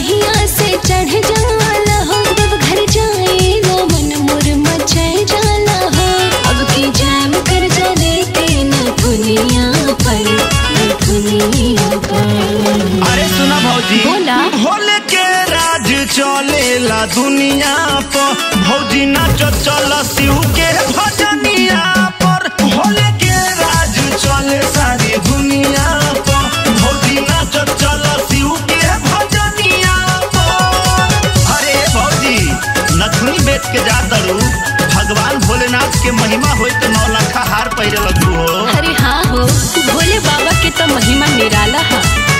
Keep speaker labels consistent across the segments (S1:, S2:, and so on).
S1: दहिया से चढ़ जाला हो जब घर जाए लो मन मोर मचाए जाला हो अब की जाम कर जा लेके न दुनिया पर न दुनिया पर
S2: अरे सुना भौजी
S1: बोला।
S2: भोले के राज चलेला दुनिया पर भौजी नाच चल शिव के भजनिया पर भोले के राज चले सारी दुनिया पर भौजी नाच चल शिव के भजनिया पर अरे भौजी नथुनी बेच के जा दरू भगवान भोलेनाथ के महिमा होई तो नौ लखा हार पहिरे लगू हो
S1: अरे हाँ हो भोले बाबा के तो महिमा निराला है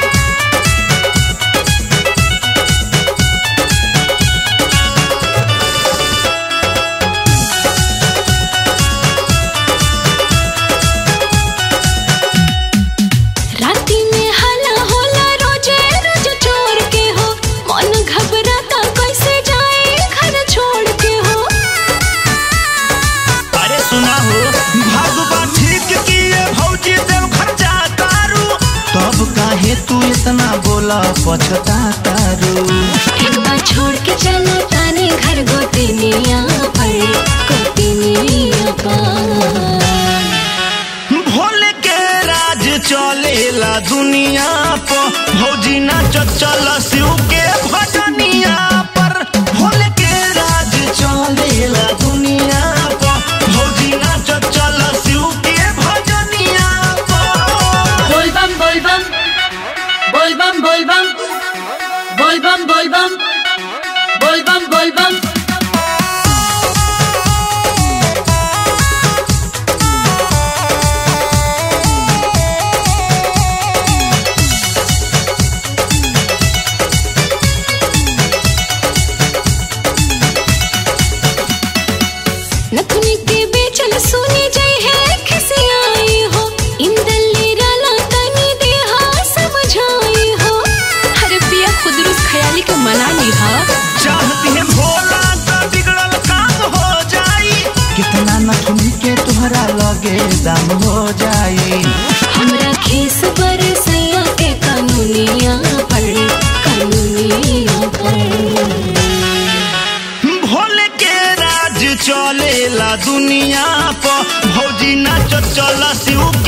S1: राती में हला होला रोजे रोज चोर के हो मन घबराता कैसे जाए घर छोड़ के हो
S2: अरे सुना हो भगवा ठीक किए भौजी देव खर्चा तारू तब काहे तू इतना बोला पछता तारू
S1: एक बार छोड़ के चलो ताने घर गोतिनिया पर गोतिनिया पर
S2: भोले के राज चलेला दुनिया पर भौजी नाच चल शिव के भजनिया पर भोले के राज चलेला दुनिया पर भौजी नाच चल शिव के भजनिया पर
S3: बोलबम बोलबम बोलबम बोलबम बोलबम बोलबम बोलबम बोलबम
S1: नथुनी के बेचल सुनी जय है खिसियाई हो इंदल्ली राला तनी देहा समझाई हो हर पिया खुदरुस खयाली के मना ली हा
S2: चाहती है भोला तो बिगड़ल काम हो जाई कितना नथुनी के तुहरा लगे दम हो जाई
S1: हमरा खीस पर सैया के कानूनिया पर कानूनिया पर
S2: भोले के राज चलेला दुनिया पर भौजी नाच चल शिव